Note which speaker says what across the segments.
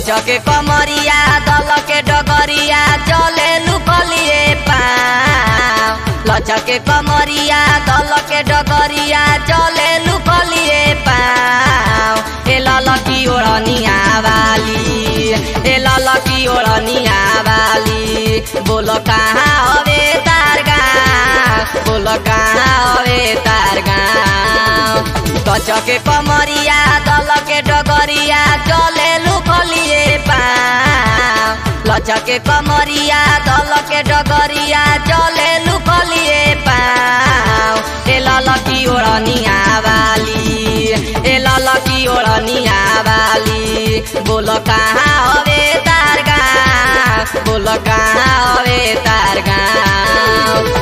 Speaker 1: लचके कमरिया दलके डगरिया चले लुकलिए पाँव लचके कमरिया दलके डगरिया चले लुकलिए पाँव ए ललकी ओढ़निया वाली ए ललकी ओढ़निया वाली बोलो कहाँ हवे तार गाँव बोलो कहाँ हवे तार गाँव कचके कमरिया दलके डगरिया चले लुकलिए पाँव लचके कमरिया दलके डगरिया चले लुकलिए पाँव ए ललकी ओढ़निया वाली ए ललकी ओढ़निया वाली बोलो कहाँ हवे तार गाँव बोलो कहाँ हवे तार गाँव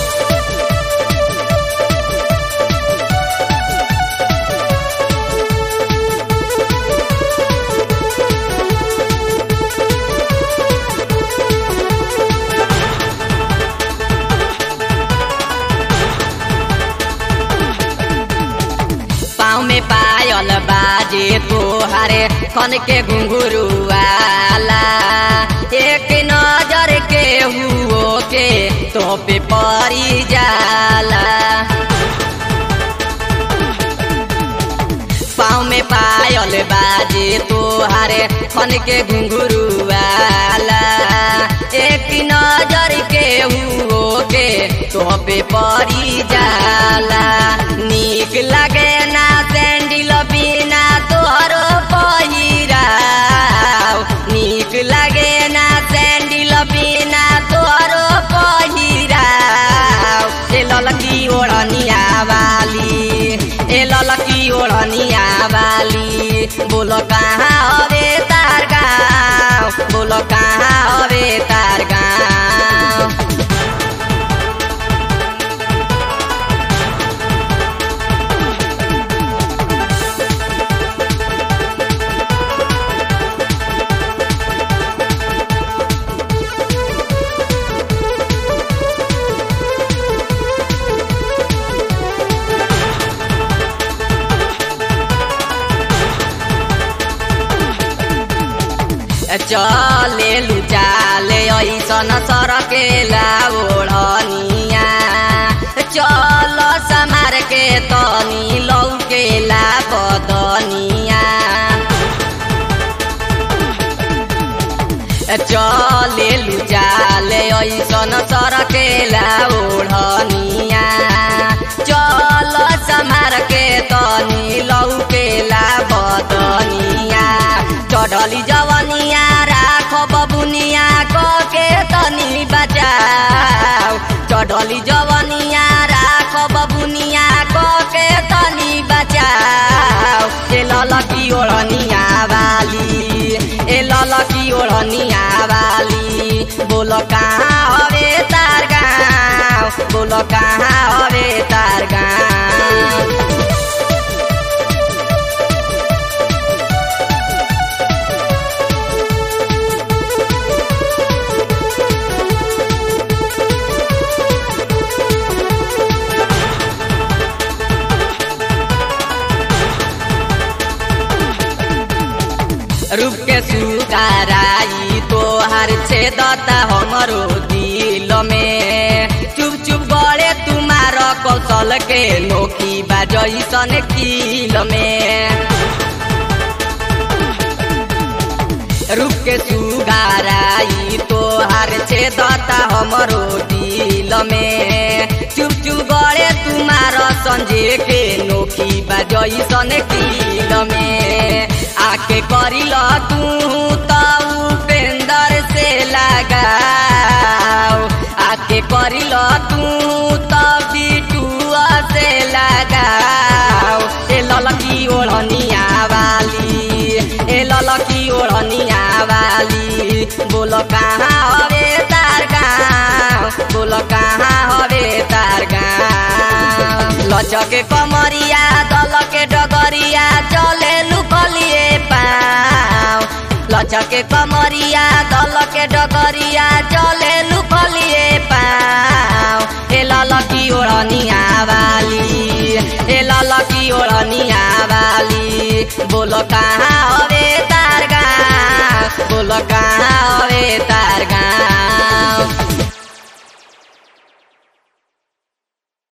Speaker 1: पाँव में पायल बाजे तोहारे कन के घुंघरुआला एक नजर के हुओ के तो पे परी जाला पाँव में पायल बाजे तोहारे कन के घुंघरुआला एक नजर के हुओ के तो पे परी जाला नीक लगे ना सैंडिल बिना तोहरो पहिराव नीक लगे ना सैंडिल बिना तोहरो पहिराव ए ललकी ओढ़निया वाली ए ललकी ओढ़निया वाली बोलो कहाँ हवे तार गाँव बोलो कहाँ हवे तार गाँव चले लुचाले ऐसन सरकेला ओढ़निया चल समार के तनी लौकेला बदनिया चले लुचाले ऐसन सरकेला ओढ़निया चल समार के तनी लौकेला बदनिया चढ़ली जवनिया राख बबुनिया के तनी बचाओ चढ़ली जवनिया राख बबुनिया के तनी बचाओ ए ललकी ओढ़निया वाली ए ललकी ओढ़निया वाली बोलो कहाँ हवे तार गाँव बोलो कहाँ हवे तार गाँव रूप के सुगाराई तोहार छेदता हमरो दिल में चुप चुप गड़े तुम्हार कौशल के नोकी बाजैसन किल में रूप के सुगाराई तोहार छेदता हमरो दिल में चुप चुप गड़े तुम्हार संजे के नोकी बाजैसन किल में आके करिल तू त उपेंदर से लगाओ आके करिल तू त बिटुआ से लगाओ ए ललकी ओढ़निया वाली ए ललकी ओढ़निया वाली बोलो कहाँ हवे तार गाँव बोलो कहाँ हवे तार गाँव लचके कमरिया दलके डगरिया चले लुकलिए पाँव लचके कमरिया दलके डगरिया चले लुकलिए पाँव ए ललकी ओढ़निया वाली ए ललकी ओढ़निया वाली बोलो कहाँ हवे तार गाँव कहाँ हवे ता